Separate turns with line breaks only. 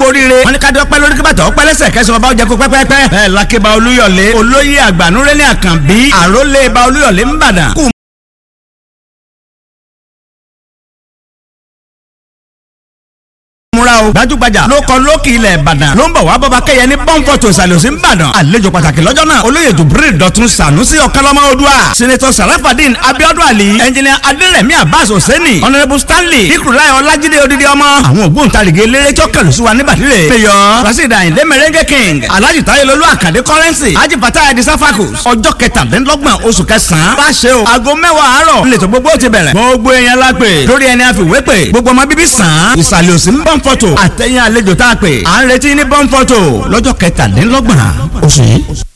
oríire wọn ní ká dọ́pẹ́ lórí kíbàtà ọpẹ́ lẹ́sẹ̀ kẹsàn-án bá jẹ́ kó pẹ́pẹ́pẹ́ bẹ́ẹ̀ lákébà olúyọ̀lé olóyè àgbànúrẹ́lẹ̀ àkànbí àrólé ba olúyọ̀lé ńbàdàn kù múra o. gbajúgbajà ló kọ lókì ilẹ̀ ìbàdàn ló ń bọ̀ wá bọ́ba kẹ́yẹ ní pọ́ńpọ̀tò ìsàlùsí ìbàdàn. àlejò pàtàkì lọ́jọ́ náà olóyè jubril dọ̀tun sànúsì ọ̀kánlọ́mọ odua. sinetọ sarafadin abiodun ali. ẹnjìnìà adérẹ̀mí abbas hosseini. honourable stanley ikurulai ọlájídé odidi ọmọ. àwọn ògbóǹtarìgì eléré tó kẹlù sí wa ní bàdìrẹ. mayor rasidi ayinde merengue king alhaji tayelolu akande currency haji fatah edi safakus. ọjọ́ kẹtàdínlọ́gbọ̀n oṣù kẹsàn-án. bá a ṣe o aago mẹ́wàá àárọ̀ nílẹ̀ tó gbogbo ti bẹ̀rẹ̀. gbogbo èèyàn la pè lórí ẹni àfiwé pè gbogbo ọmọ bíbí sàn án. ìsàlẹ̀ òsì ń bọ̀ fọ́tò àtẹ̀yìn àlejò tá a pè à ń retí ní bọ́ńfọ́tò lọ́jọ́ kẹtàdínlọ́gbọ̀n oṣù yìí.